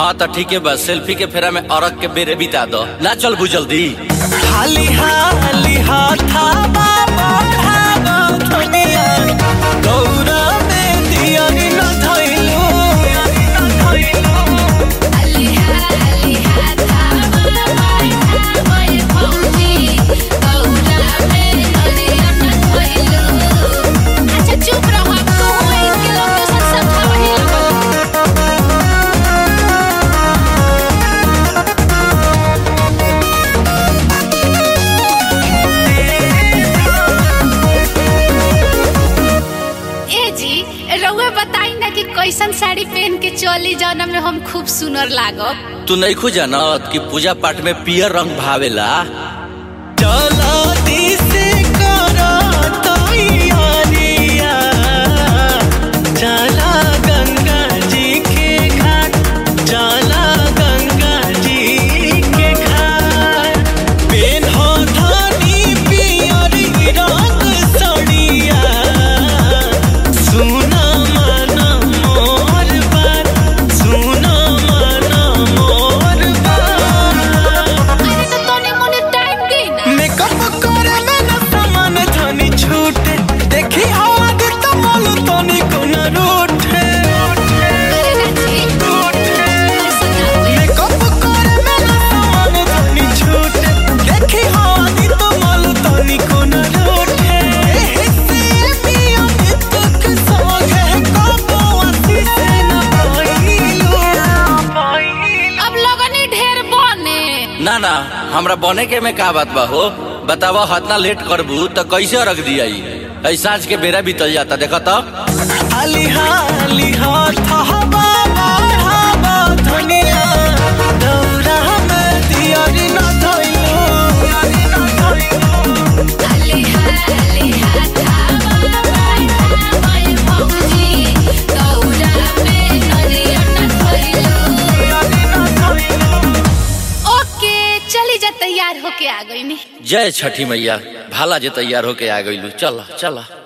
हाँ तो ठीक है बस सेल्फी के फेरा में औरत के बेरे बिता दो ना चल बू जल्दी हाली हाली हाथा बाबा भागो धनिया गौरा में दियारी न धइलू अलिहा अलिहा थावा माथा मोए भौजी गौरा में नदिया न धइलू अच्छा चुप रहो अब तो हुए इनके लोग तो सब समझावा ही लगो ए जी रउआ बताई ना कि कैसन साड़ी पहन के चली जाना में हम खूब सुनर लागब तू नहीं खो जानत कि पूजा पाठ में पियर रंग भावेला चलो दिसे करो तैयारिया चला गंगा जी के घाट चला गंगा जी के घाट पेन हो धनी पियर रंग सड़िया सुना मन मोर बात सुना मन मोर बात अरे तो तोने मोने टाइम दे ना मेकअप करे में न सामान धनी छूटे देखी आगे तो मालू तनी को न रूठे अरे ना जी कैसन ना हुई मेकअप करे में न सामान धनी छूटे देखी आगे तो मालू तनी को न रूठे हिस्से मिया नितक सोगे को आसी से न पाइलू अब लगनी ढेर बने ना ना हमरा बने के में का बात बा हो बतावा हतना लेट करबू तो कैसे रख दिया ऐ साँझ के बेरा बीतल जाता देखो तो हाली हाली हाथ हवा बढ़ावा धनिया दौरा में दियारी न धइलू अलिहा अलिहा थावा माथा मोए भौजी गौरा में नदिया न धइलू ओके चली जा तैयार होके आ गई नी जय छठी मैया भाला जे तैयार होके आ गइलू चल चल